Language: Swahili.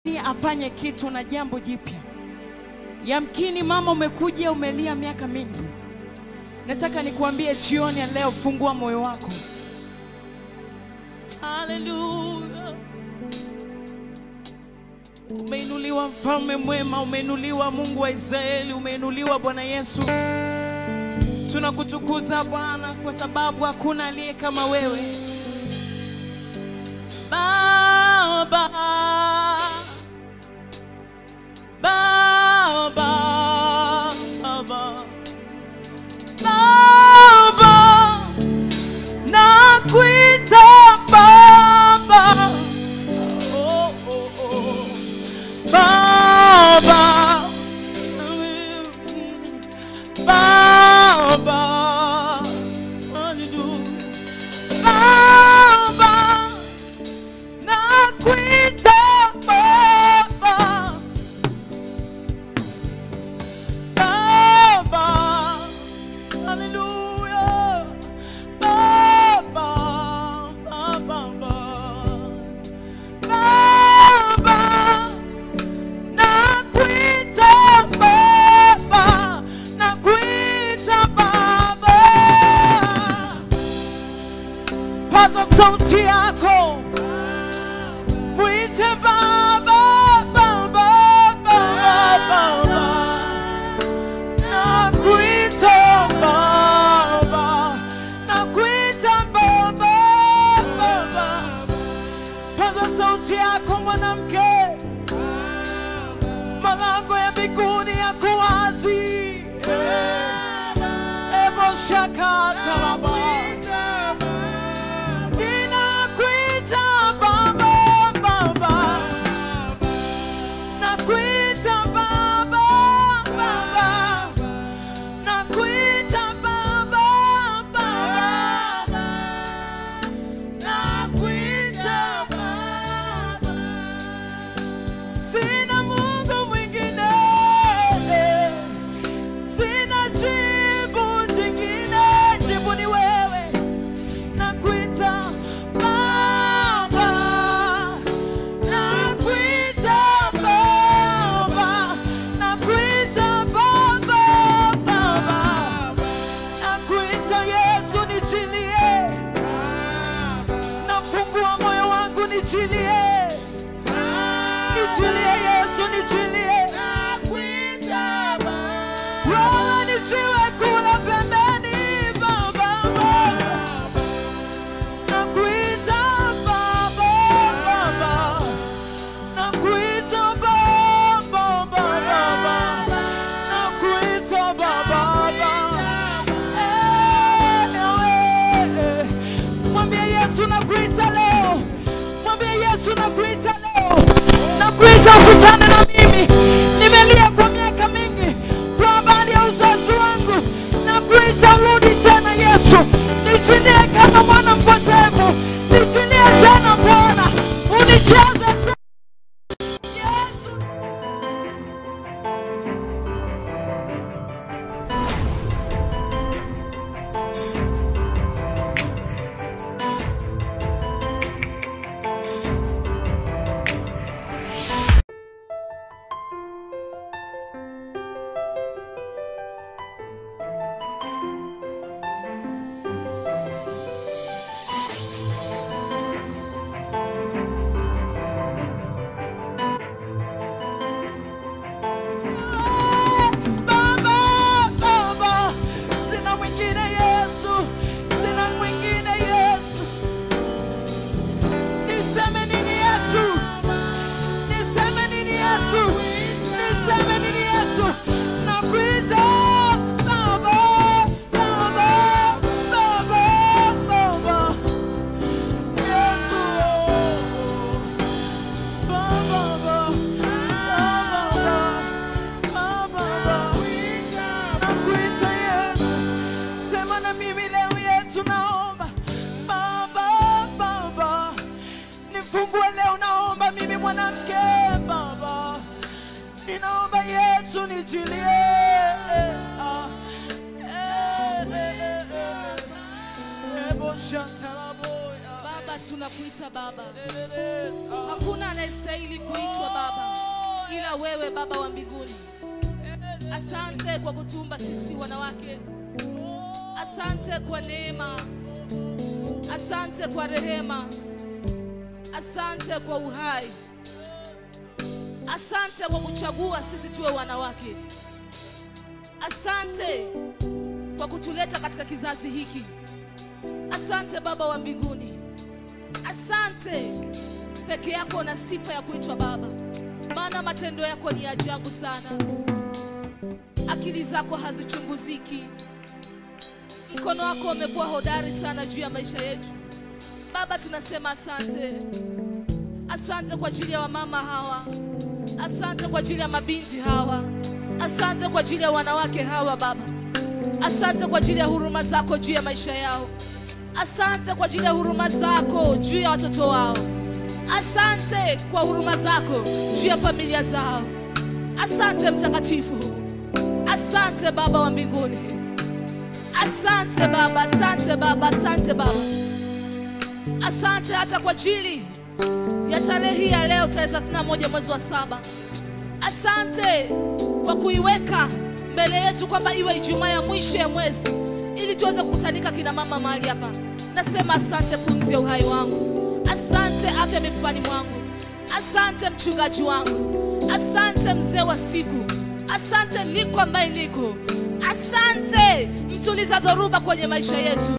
afanye kitu na jambo jipya. Yamkini mama, umekuja umelia miaka mingi. Nataka nikuambie jioni ya leo, fungua moyo wako. Haleluya! Umeinuliwa mfalme mwema, umeinuliwa Mungu wa Israeli, umeinuliwa Bwana Yesu. Tunakutukuza Bwana kwa sababu hakuna aliye kama wewe Baba. Baba, Baba, Baba, nakuita Baba, oh, oh, oh. Baba, Baba, hallelujah. Baba, nakuita Baba. Baba, hallelujah. Baba, Baba, Baba, nakuita Baba, nakuita Baba. Paza sauti yako, mwite Baba, Baba, Baba, Baba. Nakuita Baba, nakuita Baba, Baba. Paza sauti yako mwanamke, malango ya mbinguni yako wazi. Ebo shakata Baba, ninakuita Baba, Baba. Nakuita Baba, Baba. Nakuita Baba, Baba. Nakuita Baba. Sina Mungu mwingine. Sina jibu jingine. Jibu ni wewe. Nakuita Baba. Nakuita Baba, nakuita Baba, Baba, nakuita Yesu, nichilie, nafungua moyo wangu, nichilie, nichilie Yesu, nichilie, wewe nichiwe kula pembeni, Baba, nakuita Baba, Baba. Nakuita Baba, Baba, nakuita Baba, Eh, eh. Mwambie Yesu nakuita leo, mwambie Yesu nakuita leo, nakuita ukutane na mimi. Nimelia kwa miaka mingi kwa habari ya uzazi wangu, nakuita rudi tena Yesu, nichilie kama mwana mpotevu, nichilie tena Bwana, unijaze tena Yesu. Baba, Baba, sina mwingine Yesu, sina mwingine Yesu. Niseme nini Yesu? Niseme nini Yesu? Niseme nini Yesu? Nakuita Baba, Baba, Baba, Baba. Yesu, Baba, Baba, Baba. Nakuita Yesu, sema na mimi leo Yesu, naomba Baba, Baba, nifungue leo, naomba mimi mwanamke Baba, ninaomba Yesu nichilie Ah, eh, eh, eh, eh. Ebo shataraboya. Baba, tunakuita Baba. Eh, eh, eh. Ah. Hakuna anayestahili kuitwa Baba. ila wewe Baba wa mbinguni. Asante kwa kutumba sisi wanawake, asante kwa neema, asante kwa rehema, asante kwa uhai, asante kwa kuchagua sisi tuwe wanawake, asante kwa kutuleta katika kizazi hiki. Asante Baba wa mbinguni, asante. Peke yako una sifa ya kuitwa Baba, maana matendo yako ni ajabu sana. Akili zako hazichunguziki. Mkono wako umekuwa hodari sana juu ya maisha yetu. Baba, tunasema asante. Asante kwa ajili ya wamama hawa, asante kwa ajili ya mabinti hawa, asante kwa ajili ya wanawake hawa Baba. Asante kwa ajili ya huruma zako juu ya maisha yao. Asante kwa ajili ya huruma zako juu ya watoto wao. Asante kwa huruma zako juu ya familia zao. Asante Mtakatifu, asante Baba wa mbinguni, asante Baba, asante Baba, asante Baba, asante hata kwa ajili ya tarehe hii ya leo, tarehe 31 mwezi wa saba. Asante kwa kuiweka mbele yetu kwamba iwe Ijumaa ya mwisho ya mwezi ili tuweze kukutanika kina mama mahali hapa. Nasema asante pumzi ya uhai wangu, asante afya mipani mwangu, asante mchungaji wangu, asante mzee wa siku, asante niko ambaye niko, asante mtuliza dhoruba kwenye maisha yetu.